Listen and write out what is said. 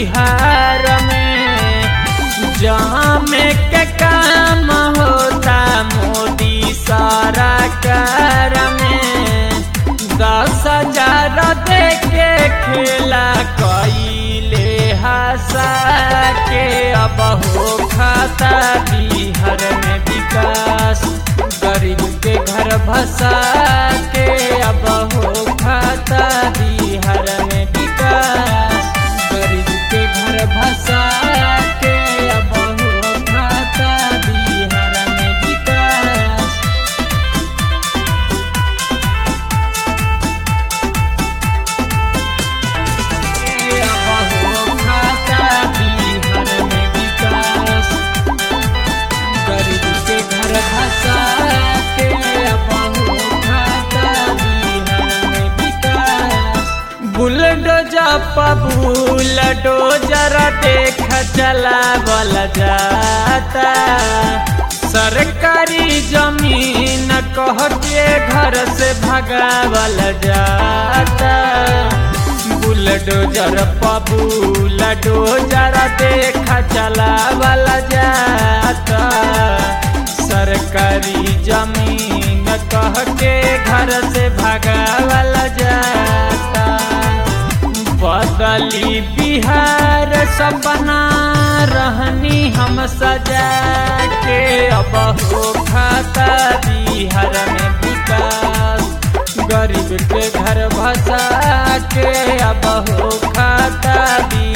बिहार में जहाँ में के काम होता मोदी सरकार में दस हजार दे के खेला कैले हंसा के अब हो खाता बिहार में विकास गरीब के घर भसा के अब हो खाता बिहार में विकास गरीब के घर भसा के अब हो खाता बिहार में विकास अब हो खाता बिहार में विकास गरीब के घर भसा के अब हो खाता बिहार में विकास बुलडोजा बुलडोजर देख चलावल जाता सरकारी जमीन कह के घर से भगावल जाता बुलडोजर बुलडोजर देख चलावल जाता सरकारी जमीन कह के घर से भगावल जाता बदली बिहार सपना रहनी हम सजा के अब हो खाता बिहार में विकास गरीब के घर भसा के अब हो खाता बिहार